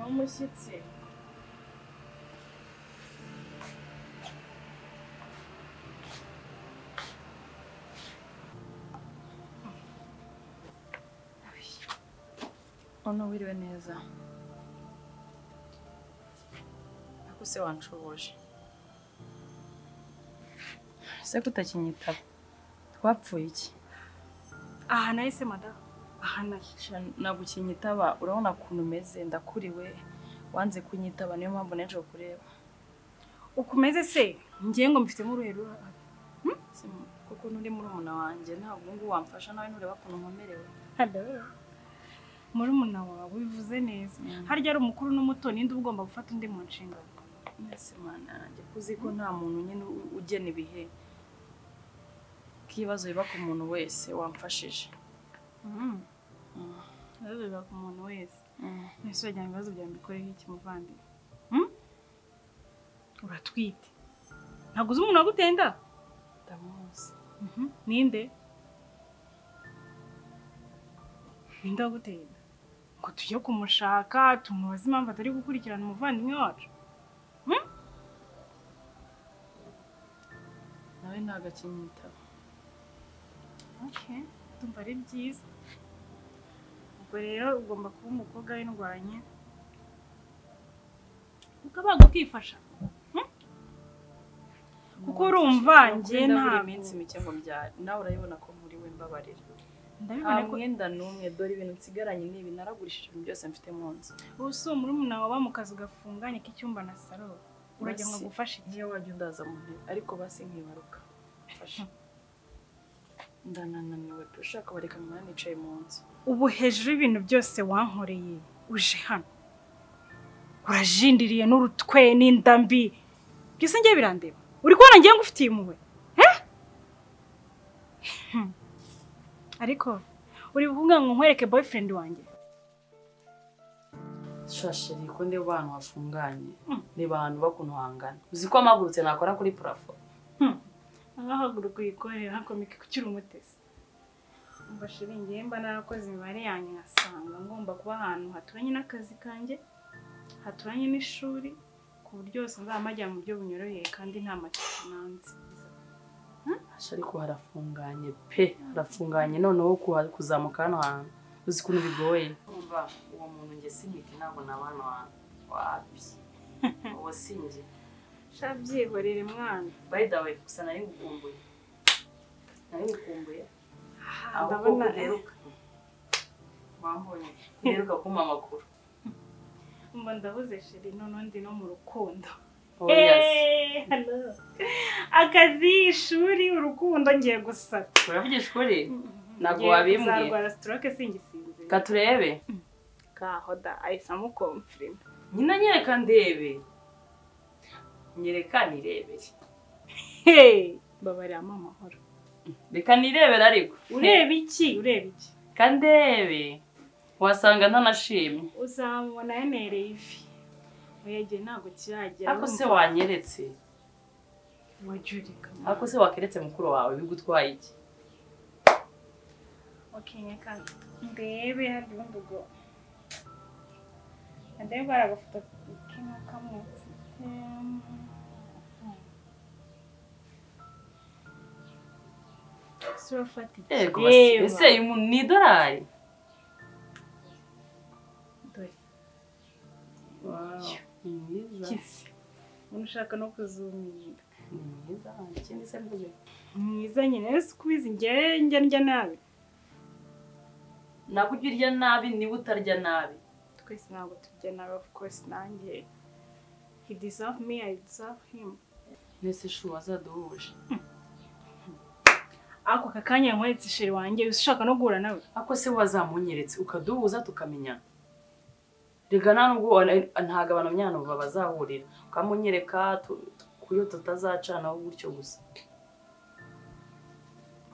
umushyitsi Ono wiriwe neza ariko se wanshubuje ese kutakinyitaba twapfuye iki aha nahise madamu aha nayo Sha, nagukinyitaba urabona ukuntu umeze ndakuriwe wanze kunyitaba niyo mpamvu n'ejo kureba ukomeze se ngiye ngo mbifitemo uruhe ruhare Sim- kuko n'uri murumuna wanjye ntabwo ubu wamfasha nawe ntureba ukuntu nkomerewe muri muna wawe bivuze neza harya ari umukuru n'umuto ninde uba ugomba gufata undi mu nshingano mbese mwana yanjye ko uzi ko nta muntu nyine u- ugena ibihe k'ibibazo biba ku muntu wese wamfashije Mm. ibibazo biba ku muntu wese Mm. mbese wagira ngo ibibazo byawe mbikoreho iki muvandimwe uratwite ntabwo uzi umuntu wagutenda ndamuzi Mhm. ninde ninde wagutenda ngo tujye kumushaka tumubaze impamvu atari gukurikirana umuvandimwe wacu nawe ntabwo akinyitaba Okay, ndumva ari byiza ubwo rero ugomba kuba umukobwa w'indwanye ukabaga ukifasha Kuko urumva njye ntabwo ntabwo- iminsi mike ngo mbyare nawe urabibona ko muri we mbabarira nta ndabibona ko mwenda n'umwe dore ibintu nsigaranye n'ibi naragurishije ibintu byose mfite mu nzu ubu si umurumuna wawe mu kazi gafunganye k'icyumba na saro uragira ngo Basi. agufashe iki niyo wajya undaza mu ntebe ariko basi nkibaruka mfasha ndanananiwe pe ushaka bareka mwana nicaye mu nzu ubu hejuru y'ibintu byose wankoreye uje hano urajindiriye n'urutwe n'inda mbi byose ngiye birandeba uri kubona ngiye ngufitiye impuhwe Eh? Hmm. ariko uri kuvuga ngo nkwereke boyfriend wanjye shashiri ko ndeba ahantu hafunganye Mm. niba ahantu bakuntu hangana uzi ko amagurutse nakora kuri purafo nkahaguruka uyikorere hakomeke ko ukiri umutesi umva shiri ngiye mba narakoze imibare yanjye nkasanga ngomba kuba ahantu haturanye n'akazi kanjye haturanye n'ishuri ku buryo yose nzamajya mu buryo bunyoroheye kandi nta matisi nanze Asha ariko harafunganye pe harafunganye noneho kuha- kuzamuka hano hantu uzi ukuntu bigoye umva uwo muntu nge sinkiti ntabwo naba hano hantu wapi uwo sinjye shabyihorere mwana by the way gusa nari ngukumbuye nari ngukumbuye aho koko ndabona uheruka wambonye uheruka kumpa amakuru mba ndabuze sheri noneho ndi no mu rukundo oh yes Eh, hello. akazi ishuri urukundo ngiye gusata uravugisha ukuri Ntabwo Ngiye wabimbwiye. kuzarwara stroke singisinzira katurebe kahoda ahise amukomfirima nyina nyereka ndebe nyereka nirebere babarira amahoro reka nirebere ariko ureba iki ureba iki kandebe wasanga ntanashimye uzamubona yemereye ivi uyegeye ntabwo kiragera ariko se wanyeretse wajurika ariko se wakeretse mukuru wawe bigutwaye iki wakenyeka ndebe hari ubundi ubwo ndebe baragafoto kino kamwe Em, ese urafata iki yego Reba. ese uyu muntu ni idolari Dore. ni mwiza kisi umuntu ushaka no kuzuminda ni mwiza ikindi se mvuge mwiza nyine rero sikubizi njyewe njya ndya nabi ntabwo ujya urya nabi niba utarya nabi twese ntabwo tujya nabi of course nanjye he deserve me I deserve him mbese shu wazaduhuje ako aka kanya yankoretse isheri wanjye ushaka no guhura nawe ariko se wazamunyeretse ukaduhuza tukamenya rega nta nubwo wa- ntabwo abantu myanya ubu bazahurira ukamunyereka tu- tu- kuyo tutazacanaho gutyo gusa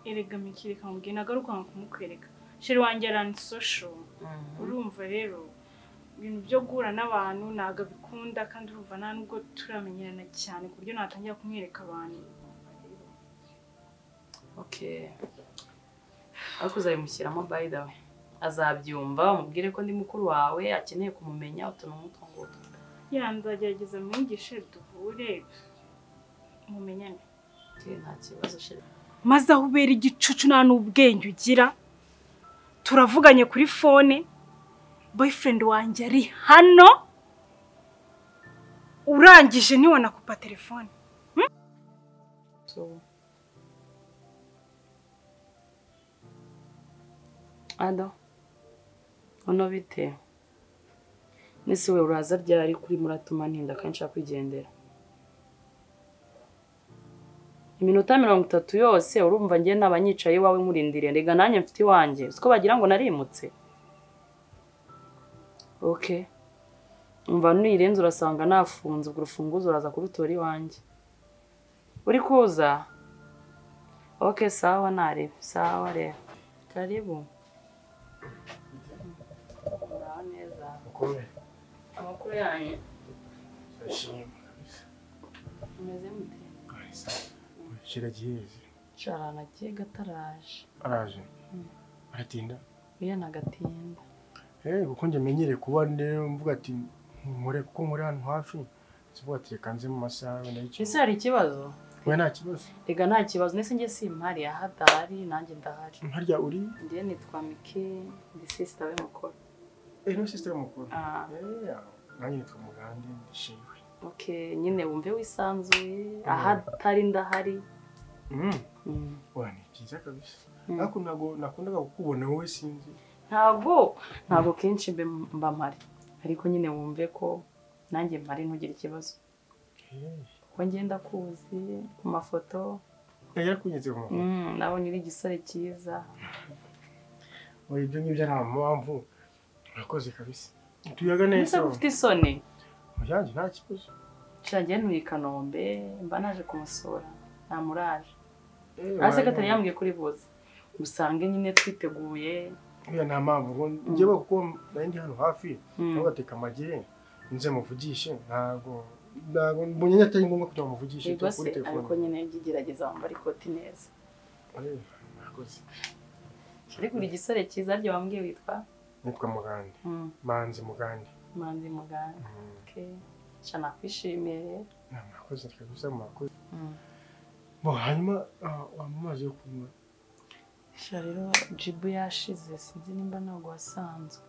erega mikiri kamubwiye nagaruka nka kumukwereka isheri wanjye aransosho urumva rero ibintu byo guhura n'abantu ntabwo abikunda kandi urumva nta nubwo turamenyerana cyane ku buryo natangira kumwereka abantu okay ariko uzabimushyiramo by the way azabyumva umubwire ko ndi mukuru wawe akeneye kumumenya utuntu nk'utwo ngutwo ya nzagerageza mwigishe duhure mumenyane tuye nta kibazo sheri maze aho ubera igicucu nta n'ubwenge ugira turavuganye kuri fone boyfriend wanjye ari hano urangije ntiwanakupa telefone So. Ado, uno bite? Nese we uraza ryari kuri muratuma ntinda kandi nshaka kwigendera? Iminota mirongo itatu yose urumva njye n'abanyicaye iwawe nkurindiriye rega nanjye mfite iwanjye siko bagira ngo narimutse ok umva nurirenze urasanga nafunze ubwo urufunguzo uraza kurutora iwanjye uri kuza ok sawa nareba sawa reba karibu muraho neza Kure. amakuru yanyu Ndashima. umeze mute Kiragiye hejuru. cara nagiye gataraje Araje. Aratinda. iyo nagatinda Eh kuko njye menyereye kuba ndero mvuga ati nkore kuko nkore hano hafi. Sivuga ati reka nze mu masaha wenda y'icyo. ese hari ikibazo Oya nta kibazo. rega nta kibazo nese njye simpari yahadahari nanjye ndahari Harya uri? njye nitwa mike ndi sisita we mukuru Eh no sister mukuru. Ah. Eh nanjye nitwa Mugande ndishimwe. ok nyine wumve wisanzuye ahatari ndahari Mm. Mm. Oya ni byiza kabisa. Mm. Ariko ntago nakundaga kukubona wowe sinzi. ntabwo ntabwo kenshi mbe- mba mpari ariko nyine wumve ko nanjye mpari ntugire ikibazo Eh. kuko ngenda kuzi ku mafoto Yari kunyeze mu. Mm, nabonye uri igisore cyiza Oya ibyo ngibyo nta mpamvu. Urakoze kabisa. Tuyaga neza. mbese ko ufite isoni Yanjye nta kibazo. nshagiye ntuye i kanombe mba naje kumusura namuraje Eh, hasi waje. katari yambwiye kuri buze usange nyine twiteguye Uriya nta mpamvu ngo njyewe kuko nari ndi hano hafi Mm. ntabwo gateka amagere nze muvugishe ntabwo ntabwo mbonye atari ngombwa kugira ngo muvugishe Ego turi se kuri telefone ariko nyine jya ugerageza wambara ikoti neza Eh, murakoze. ariko uri igisore cyiza aryo wambwiye witwa nitwa mugande Mm, manzi mugande manzi muganga Mm, ke sha nakwishimiye na murakoze kabisa murakoze Mm. bo hanyuma ah, wampa amazi yo kunywa sha rero jibu yashize sinzi nimba ntabwo wasanzwe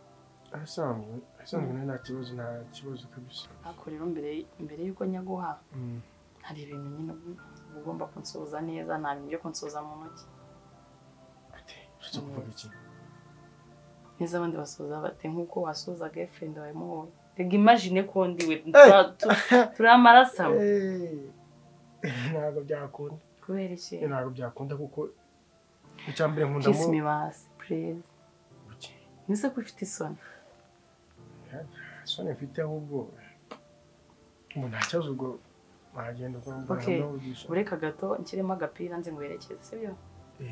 arasanzwe arasanzwe nawe nta kibazo nta kibazo kabisa ariko rero mbere mbere y'uko njya guha Mm, hari ibintu nyine uba ugomba kunsoza neza nta bintu byo kunsoza mu ntoki ati ushaka kuvuga iki neza abandi basoza bate nk'uko wasoza girlfriend wawe muhoye rega imagine ko ndi we tura- tu- turi amarasamwe Eh, ntabwo byakunda kubera iki Eh, ntabwo byakunda kuko icyambere nkunda kiss mu me basi please Buki. nise ko ufite isoni soni mfite ahubwo ubu nta kibazo ubwo wagenda Ok, ureka gato nshyiremo agapira nze ngwerekeze sibyo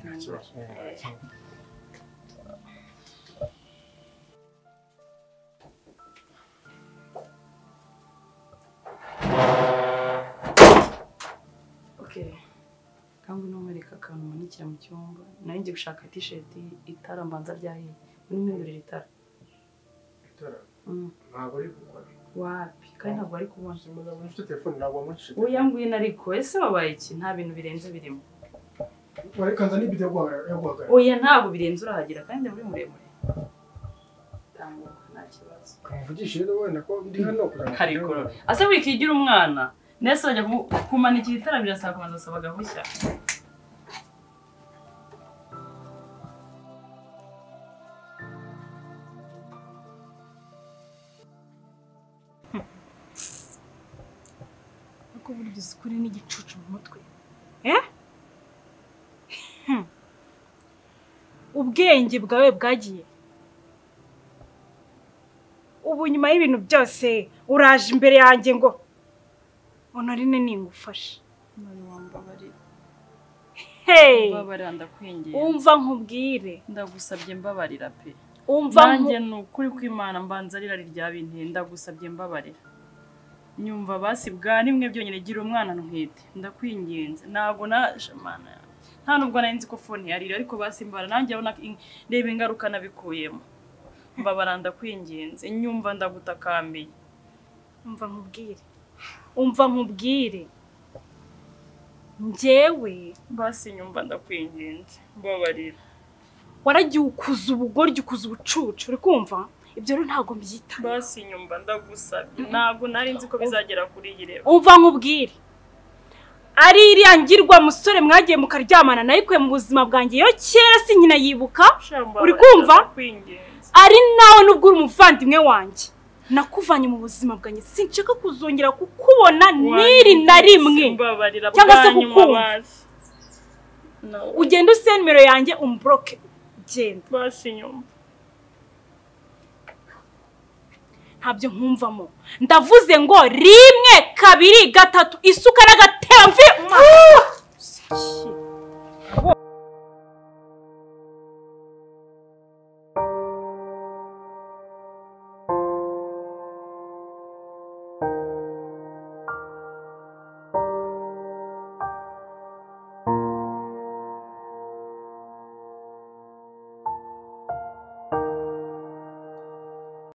nta kibazo eh, nta kibazo. okay kandi n'umwereka akantu umanikira mu cyumba nawe ngiye gushaka t-shirt itara mbanza ryahiye urimo imbere itara Itara, Mm, ntabwo ari gukora wapi kandi ntabwo ari kubona Ubuzima ntabwo ufite telefone ntabwo wamucishe oya ngwino ariko ese wabaye iki nta bintu birenze birimo wareka nza n'ibido yo guhagarara- yo guhagarara oya ntabwo birenze urahagera kandi uri muremure tambuka nta kibazo kamuvugishe rero wenda ko ndi hano kugira ngo karikoro ase wikigira umwana ndetse bajya ku- kumanikira itara birasaba kubanza gusaba agahushya ariko burya uzi ko uri n'igicucu mu mutwe ubwenge bwawe bwagiye ubu nyuma y'ibintu byose uraje imbere yanjye ngo honorine ningufashe None wambabare hey mbabarira ndakwingiye umva nkubwire ndagusabye mbabarira pe umva nanjye ni ukuri kw'imana mbanza rirari rya binteye ndagusabye mbabarira nyumva basi bwa rimwe byonyine gira umwana ntwite ndakwinginze ntabwo na shamana nta nubwo nari nzi ko fone yarira ariko basi mbara nanjye urabona ko in- reba ingaruka nabikuyemo mbabara ndakwinginze nyumva ndagutakambiye umva nkubwire umva nkubwire njyewe basi nyumva ndakwinginze mbabarira waragiye ukuza ubugoryi ukuza ubucucu uri kumva ibyo rero ntabwo mbyitaho basi nyumva ndagusabye ntabwo nari nzi ko bizagera kuri iyi rero umva nkubwire ari iriya ngirwa musore mwagiye mukaryamana nayikuye mu buzima bwanjye iyo kera si nyina yibuka uri kumva? ndakwinginze ari nawe nubwo uri umuvandimwe wanjye nakuvanye mu buzima bwanjye sinshaka kuzongera kukubona n'iri na rimwe mbabarira Cyangwa se bwa nyuma kukumva. basi. No. ugende useye nimero yanjye umuburoke ugenda basi nyumva ntabyo nkumvamo ndavuze ngo rimwe kabiri gatatu isuka n'agati